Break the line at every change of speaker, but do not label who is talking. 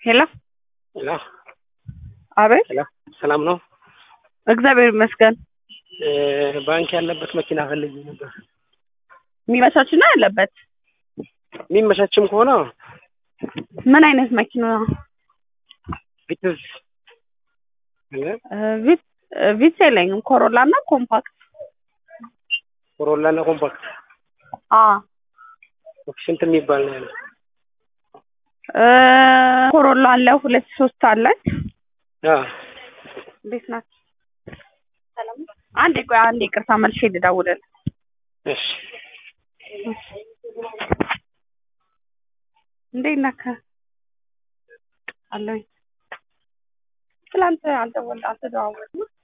ሄሎ
ሄሎ
አቤት
ሄሎ ሰላም ነው?
እግዚአብሔር ይመስገን።
እ ባንክ ያለበት መኪና ፈልጌ ነበር።
የሚመቻችና ያለበት
የሚመቻችም ከሆነ
ምን አይነት መኪና?
ቪትዝ አለ
እ ቪት እ ቪትስ የለኝም። ኮሮላ እና ኮምፓክት።
ኮሮላ እና ኮምፓክት
አ
ስንት የሚባል ነው ያለው?
እ ኮሮላ አለ ሁለት ሶስት አለች።
አ
እንዴት ናት? ሰላም ነው? አንዴ ቆይ አንዴ ይቅርታ መልሼ ልደውልልህ።
እሺ
እንዴት ነህ? አለሁኝ። ትላንት አልደወል አልተደዋወልንም